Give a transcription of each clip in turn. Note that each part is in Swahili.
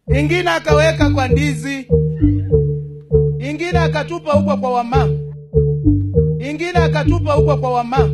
ingine akaweka kwa ndizi, ingine akatupa huko kwa wamama, ingine akatupa huko kwa wamama.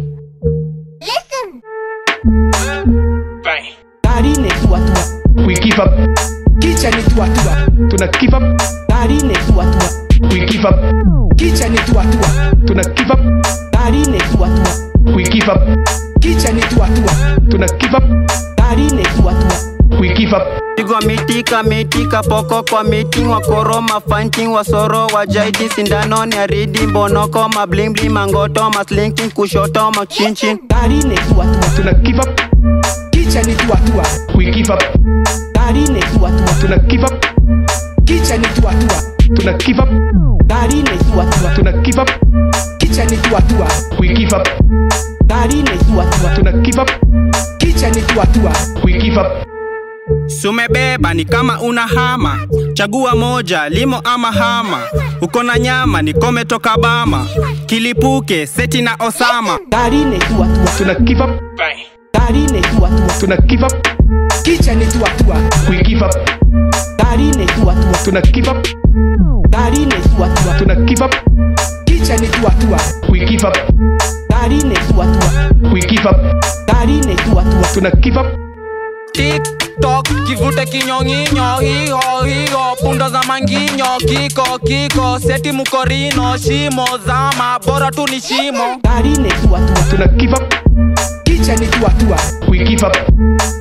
Gari ni tuatua, We give up, kicha ni tuatua. tuna give up, Gari ni tuatua, we give up, kicha ni tuatua. tuna give up, Gari ni tuatua, we give up, kicha ni tuatua. tuna give up, Gari ni tuatua, we give up. Pigwa miti kamiti kapoko kwa miti wakoro mafanti wasoro wajaidi sindano ni aridi mbonoko mablimbli mangoto maslinking kushoto machinchin gari ni tuatua. Tuna give up, Kicha ni tuatua, we give up, gari ni tuatua. tuna give up, Kicha ni tuatua, tuna give up, gari ni tuatua. tuna give up, Kicha ni tuatua, we give up, gari ni tuatua. tuna give up, Kicha ni tuatua, we give up. sumebeba ni kama una hama chagua moja limo ama hama uko na nyama nikome toka bama kilipuke seti na osama gari ni tuatua. Tuna give up, Gari ni tuatua, tuna give up, kicha ni tuatua. we give up, Gari ni tuatua, tuna give up, gari ni tuatua. tuna give up, Kicha ni tuatua, we give up, gari ni tuatua. we give up, Gari ni tuatua, tuna give up, tiktok kivute kinyong'inyo hiho hiho punda za manginyo kiko kiko seti mukorino shimo zama bora tu ni shimo gari ni tuatua. tuna give up, Kicha ni tuatua, we give up,